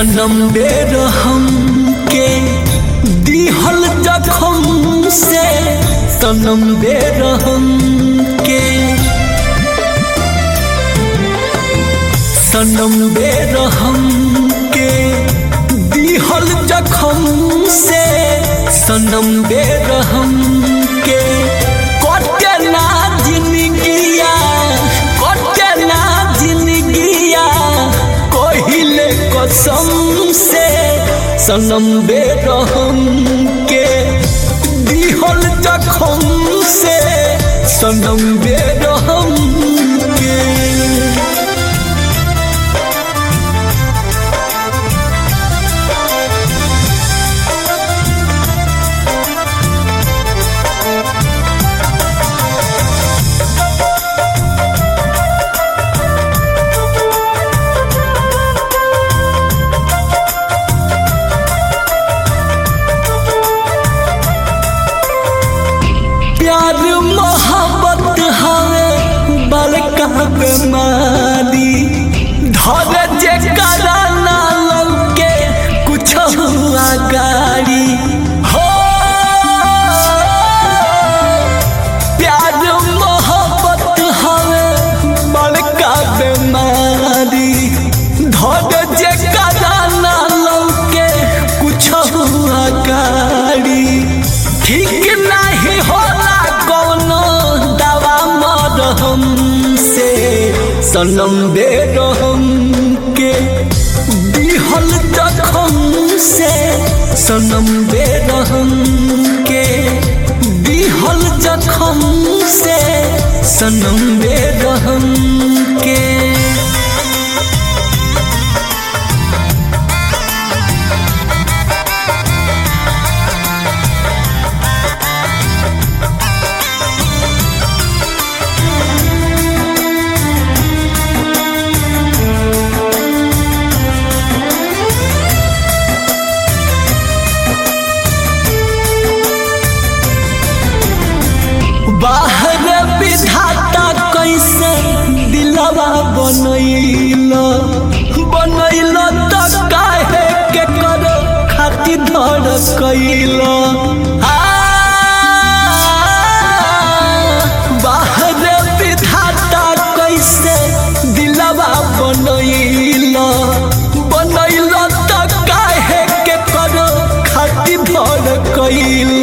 सनम बेरहम के दिहल जखम से सनम बेरहम के सनम बेरहम के दिहल जखम से सनम बेरहम के कटे ना जिंदगिया कटे ना जिंदगिया कहिले कसम से सनम बेरहम के दिहल जखम से सनम बेरहम के प्यार मोहब्बत हवे बड़का बीमारी धरे जे कराना लौके कुछ हुआ गाड़ी हो प्यार मोहब्बत हवे बड़का बीमारी धरे जे कराना लौके कुछ हुआ गाड़ी ठीक नहीं होला कौनो दवा मरहम से सनम बेरहम के दिहल जखम से सनम बेरहम के दिहल जखम से सनम बेरहम के बाहर विधाता कैसे दिलवा बनैल बनैल त काहे के करो खातिर धर कैल बाहर विधाता कैसे दिलवा बनैल बनैल त काहे के करो खातिर धर कैल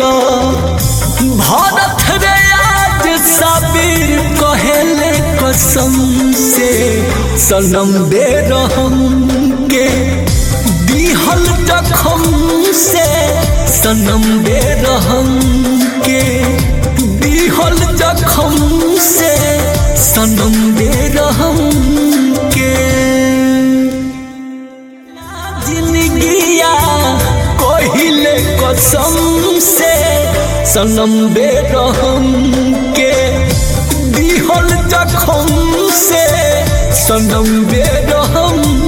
भारत रे आज साबिर कहेले कसम से सनम बेरहम के दिहल जखम से सनम बेरहम के दिहल जखम से सनम बेरहम के जिंदगिया कहिले कसम से सनम बेरहम के दिहल जखम से सनम बेरहम